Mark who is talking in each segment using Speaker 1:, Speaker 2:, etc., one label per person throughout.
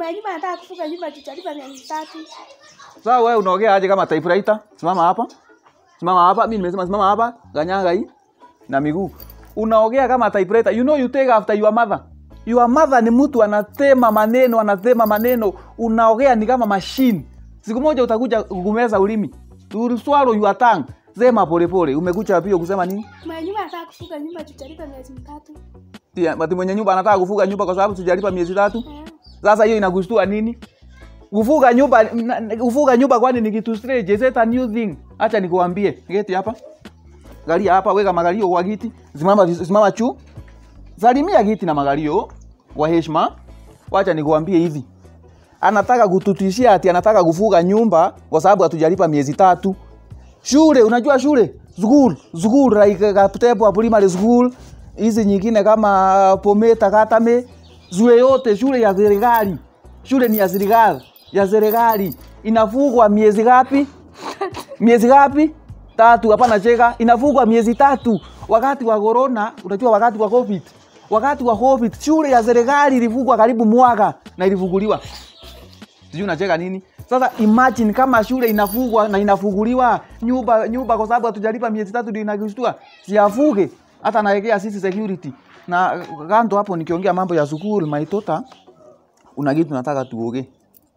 Speaker 1: Mwenyewe anataka kufuga nyumba tutalipa miezi tatu.
Speaker 2: Sasa wewe unaongea aje kama typewriter? Simama hapa. Simama hapa. Mimi nimesema simama hapa. Ganyaga hii na miguu. Unaongea kama typewriter. You know you take after your mother. Your mother ni mtu anatema maneno, anatema maneno. Unaongea ni kama machine. Siku moja utakuja kumeza ulimi. You will swallow your tongue. Sema polepole. Umekuja pia kusema nini?
Speaker 1: Mwenyewe anataka kufuga nyumba tutalipa miezi mitatu.
Speaker 2: Tia, Mati mwenye nyumba anataka kufuga nyumba kwa sababu tujalipa miezi tatu.
Speaker 1: Eh.
Speaker 2: Sasa hiyo inakushtua nini? Kufuga nyumba na- na- kufuga nyumba kwani ni kitu strange? Is it a new thing? Acha nikuambie. Geti hapa. Galia hapa, weka magalio kwa kiti. Simama vis- simama chu. Salimia kiti na magalio kwa heshima. Wacha nikuambie hivi. Anataka kututishia ati anataka kufuga nyumba kwa sababu hatujalipa miezi tatu. Shule, unajua shule? School, school like Kaputepo primary school. Hizi nyingine kama Pometa Katame, shule yote shule ya serikali. Shule ni ya serikali, ya serikali. Inafugwa miezi ngapi? Miezi ngapi? Tatu. Hapana cheka, inafugwa miezi tatu. Wakati wa corona, unajua wakati wa covid, wakati wa covid shule ya serikali ilifugwa karibu mwaka na ilifunguliwa sijui unacheka nini sasa imagine kama shule inafungwa na inafunguliwa nyumba nyumba kwa sababu hatujalipa miezi tatu ndio inakushtua siafuge hata naekea sisi security na kando hapo nikiongea mambo ya school maitota una kitu nataka tuoge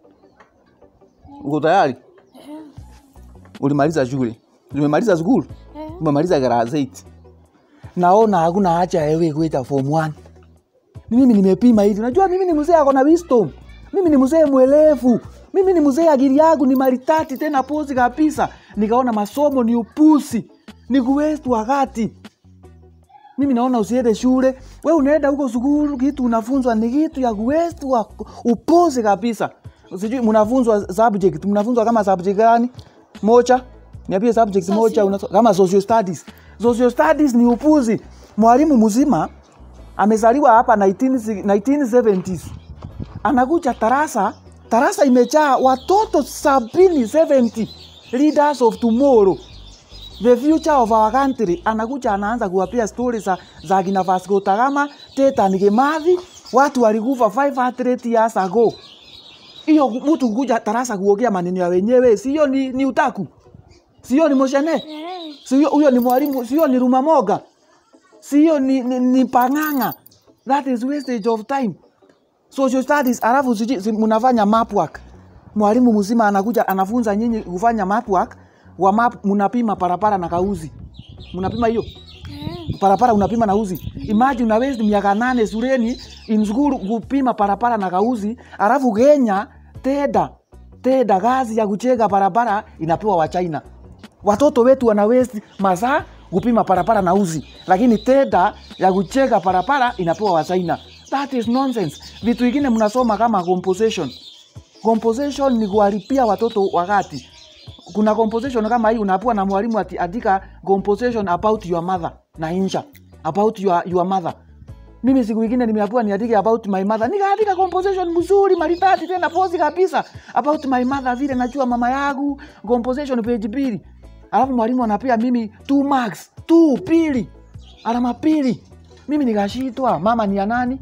Speaker 2: uko tayari
Speaker 1: Eh.
Speaker 2: ulimaliza shule umemaliza school
Speaker 1: Eh.
Speaker 2: umemaliza class 8 naona hakuna haja ya wewe kuita form 1 mimi nimepima hivi najua mimi ni mzee ako na wisdom mimi ni mzee mwelevu mimi ni mzee akili yangu ni maritati tena pozi kabisa nikaona masomo ni upusi ni kuwestu wakati mimi naona usiende shule we unaenda huko sukulu kitu unafunzwa ni kitu ya kuwestu wa upusi kabisa sijui mnafunzwa subject mnafunzwa kama subject gani moja niambie subject moja unaso- kama social studies social studies ni upuzi mwalimu mzima amezaliwa hapa 19 1970s anakuja tarasa tarasa imejaa watoto sabini 70 leaders of tomorrow the future of our country anakuja anaanza kuwapia stori za, za kina Vasco da Gama Dedan Kimathi watu walikufa 500 years ago hiyo mtu kuja tarasa kuongea maneno ya wenyewe sio ni, ni utaku sio ni moshene
Speaker 1: Eh.
Speaker 2: sio huyo ni mwalimu sio ni rumamoga sio ni, ni, ni pang'ang'a that is wastage of time social studies alafu siji- si mnafanya map work mwalimu mzima anakuja anafunza nyinyi kufanya map work wa map mnapima parapara na kauzi mnapima hiyo
Speaker 1: Eh.
Speaker 2: parapara unapima na uzi imagine una waste miaka nane shuleni in school kupima parapara na kauzi alafu Kenya teda teda kazi ya kucheka barabara inapewa wa China watoto wetu wana waste masaa kupima parapara na uzi lakini teda ya kucheka parapara inapewa wa China that is nonsense vitu vingine mnasoma kama composition composition ni kuharibia watoto wakati kuna composition kama hii unapewa na mwalimu ati andika composition about your mother na insha about your, your mother mimi siku ingine nimeambiwa niandike about my mother nikaandika composition mzuri maridadi tena pozi kabisa about my mother vile najua mama yangu composition page mbili alafu mwalimu anapea mimi two marks two pili alama pili mimi nikashitwa mama ni ya nani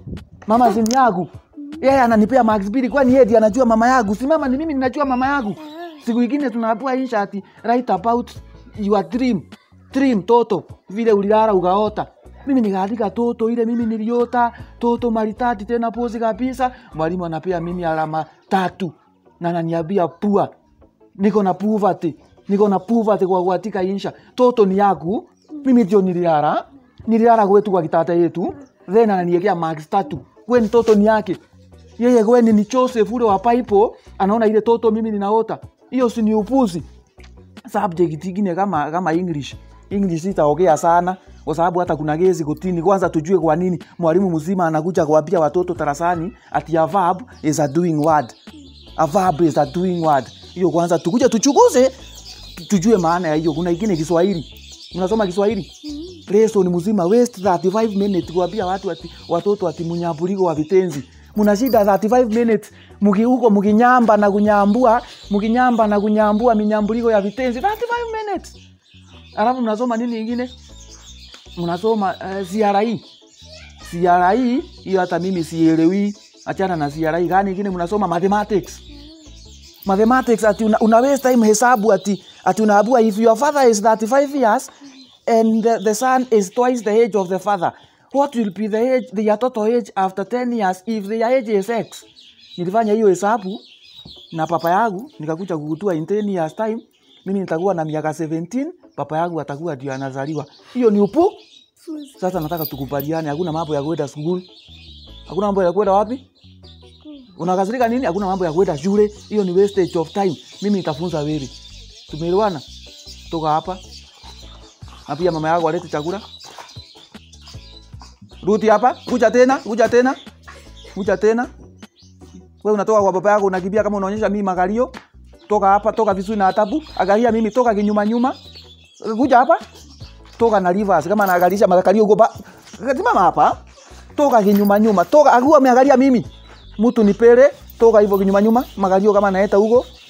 Speaker 2: mama zini yangu yeye ananipea marks mbili kwani yeye ndiye anajua mama yangu si mama ni mimi ninajua mama yangu siku ingine tunapewa insha ati write about your dream dream toto vile ulilala ukaota mimi nikaandika toto ile mimi niliota toto maritati tena pozi kabisa mwalimu anapea mimi alama tatu na ananiambia pua niko na poverty niko na poverty kwa kuandika insha toto ni yaku mimi ndio nililala nililala kwetu kwa kitata yetu then ananiekea marks tatu kweni toto ni yake yeye kweni ni Joseph ule wa Bible anaona ile toto mimi ninaota hiyo si ni upuzi subject ingine kama kama English English itaongea sana kwa sababu hata kuna gezi kotini. Kwanza tujue kwa nini mwalimu mzima anakuja kuambia watoto darasani ati a verb is a doing word. A verb is a doing word. Hiyo kwanza tukuja tuchukuze tu- tujue maana ya hiyo. Kuna ingine Kiswahili. Mnasoma Kiswahili? Lesson mzima waste 35 minutes kuambia watu ati watoto ati munyambuliko wa vitenzi. Muna shida 35 minutes muki huko mukinyamba na kunyambua, mukinyamba na kunyambua minyambuliko ya vitenzi 35 minutes. Alafu mnasoma nini ingine? Mnasoma uh, CRE. CRE hiyo hata mimi sielewi. achana na CRE gani ingine mnasoma mathematics mathematics ati una, una waste time hesabu ati ati unaabua if your father is 35 years and the, the son is twice the age of the father what will be the age their total age after 10 years if their age is x nilifanya hiyo hesabu na papa yangu nikakuja kukutua in 10 years time mimi nitakuwa na miaka 17 papa yangu atakuwa ndio anazaliwa hiyo ni upu
Speaker 1: Fuzi.
Speaker 2: sasa nataka tukubaliane hakuna mambo ya kwenda school hakuna mambo ya kwenda wapi unakasirika nini hakuna mambo ya kwenda shule hiyo ni wastage of time mimi nitafunza wewe tumeelewana toka hapa na pia mama yako alete chakula ruti hapa kuja tena kuja tena kuja tena wewe unatoka kwa baba yako unakimbia kama unaonyesha mimi magalio toka hapa toka vizuri na atabu angalia mimi toka kinyuma nyuma kuja hapa toka na rivers kama naangalisha makalio huko ba simama hapa toka kinyuma nyuma toka akiwa ameangalia mimi mtu nipele toka hivyo kinyuma nyuma magalio kama naeta huko